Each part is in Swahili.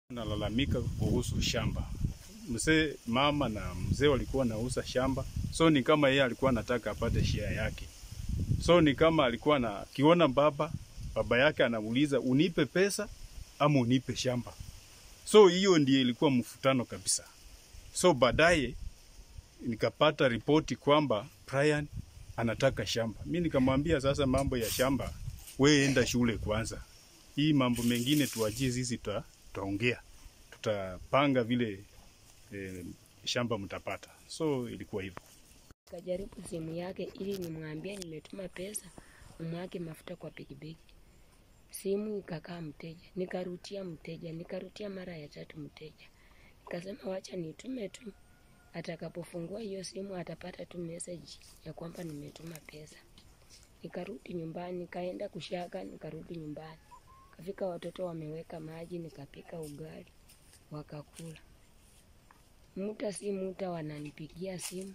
Nalalamika kuhusu shamba. Mzee mama na mzee walikuwa nauza shamba, so ni kama yeye alikuwa anataka apate share yake. So ni kama alikuwa na kiona baba baba yake anamuuliza unipe pesa ama unipe shamba. So hiyo ndiyo ilikuwa mfutano kabisa. So baadaye nikapata ripoti kwamba Brian anataka shamba. Mi nikamwambia sasa, mambo ya shamba we enda shule kwanza, hii mambo mengine tuachie sisi, tuta- tutaongea, tutapanga vile eh, shamba mtapata. So ilikuwa hivyo. Kajaribu simu yake ili nimwambie nimetuma pesa umwake mafuta kwa pikipiki. Simu ikakaa mteja, nikarutia mteja, nikarutia mara ya tatu mteja. Nikasema wacha nitume tu, atakapofungua hiyo simu atapata tu message ya kwamba nimetuma pesa. Nikarudi nyumbani, nikaenda kushaga, nikarudi nyumbani. Kafika watoto wameweka maji, nikapika ugali, wakakula. Muda si muda wananipigia simu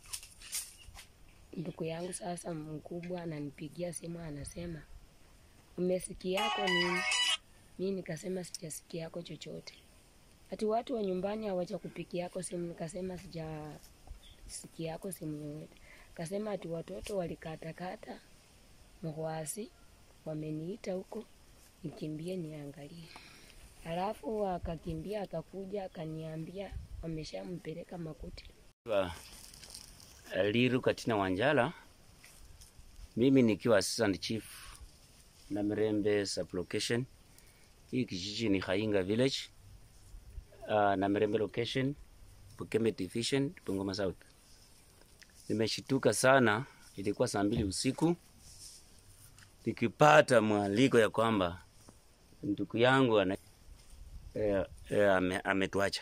ndugu yangu sasa mkubwa ananipigia simu anasema, umesikia yako nini? Mi nikasema sijasikia yako chochote. Ati watu wa nyumbani hawaja kupigia yako simu, nikasema sijasikia yako simu yoyote. Kasema ati watoto walikatakata mhwasi, wameniita huko nikimbie niangalie. Alafu akakimbia akakuja akaniambia wameshampeleka Makuti. wa Liru Katina Wanjala, mimi nikiwa assistant chief na Mirembe sublocation. Hii kijiji ni Hainga village, uh, na Mirembe location, Bukeme division, Bungoma South. Nimeshituka sana, ilikuwa saa mbili usiku nikipata mwaliko ya kwamba ndugu yangu ana, eh, eh, ame, ametuacha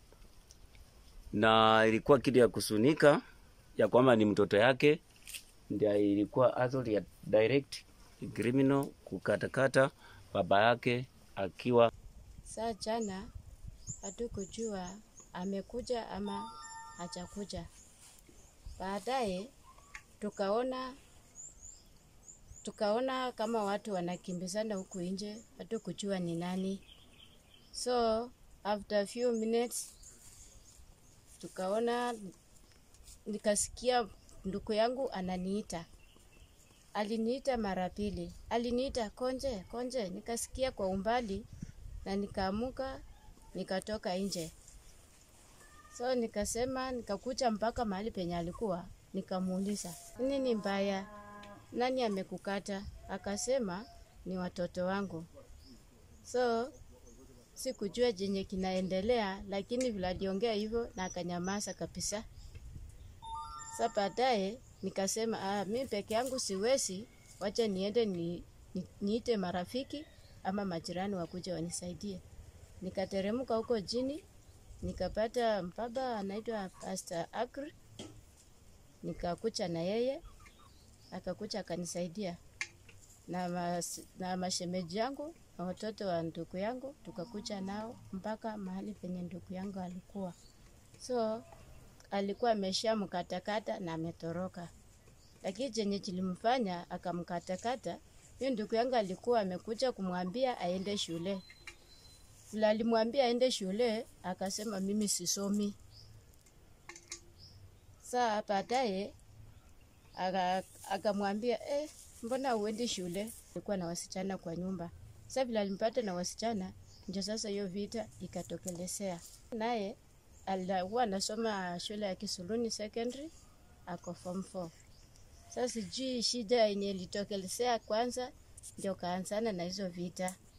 na ilikuwa kitu ya kusunika ya kwamba ni mtoto yake, ndio ilikuwa assault ya direct criminal kukatakata baba yake akiwa Saa jana hatukujua amekuja ama hajakuja. Baadaye tukaona tukaona kama watu wanakimbizana huku nje, hatukujua ni nani. So after a few minutes tukaona, nikasikia ndugu yangu ananiita. Aliniita mara pili, aliniita konje konje, nikasikia kwa umbali na nikaamuka nikatoka nje. So nikasema nikakuja mpaka mahali penye alikuwa, nikamuuliza nini mbaya, nani amekukata? Akasema ni watoto wangu. So sikujua jenye kinaendelea, lakini vile aliongea hivyo na akanyamaza kabisa. Sa baadaye nikasema ah, mi peke yangu siwezi, wacha niende ni, ni, niite marafiki ama majirani wakuja wanisaidie. Nikateremka huko chini, nikapata mbaba anaitwa Pastor Agri, nikakucha na yeye, akakucha akanisaidia na, mas, na mashemeji yangu na watoto wa ndugu yangu, tukakucha nao mpaka mahali penye ndugu yangu alikuwa. So alikuwa amesha mkatakata na ametoroka, lakini chenye kilimfanya akamkatakata huyo ndugu yangu alikuwa amekuja kumwambia aende shule. Vile alimwambia aende shule, akasema mimi sisomi. Saa baadaye aka- akamwambia eh, mbona uendi shule? Alikuwa na wasichana kwa nyumba. Sasa vile alimpata na wasichana, ndio sasa hiyo vita ikatokelezea. Naye alikuwa anasoma shule ya Kisuluni Secondary, ako form 4. Sasa sijui shida yenye ilitokelezea kwanza, ndio kaanzana na hizo vita.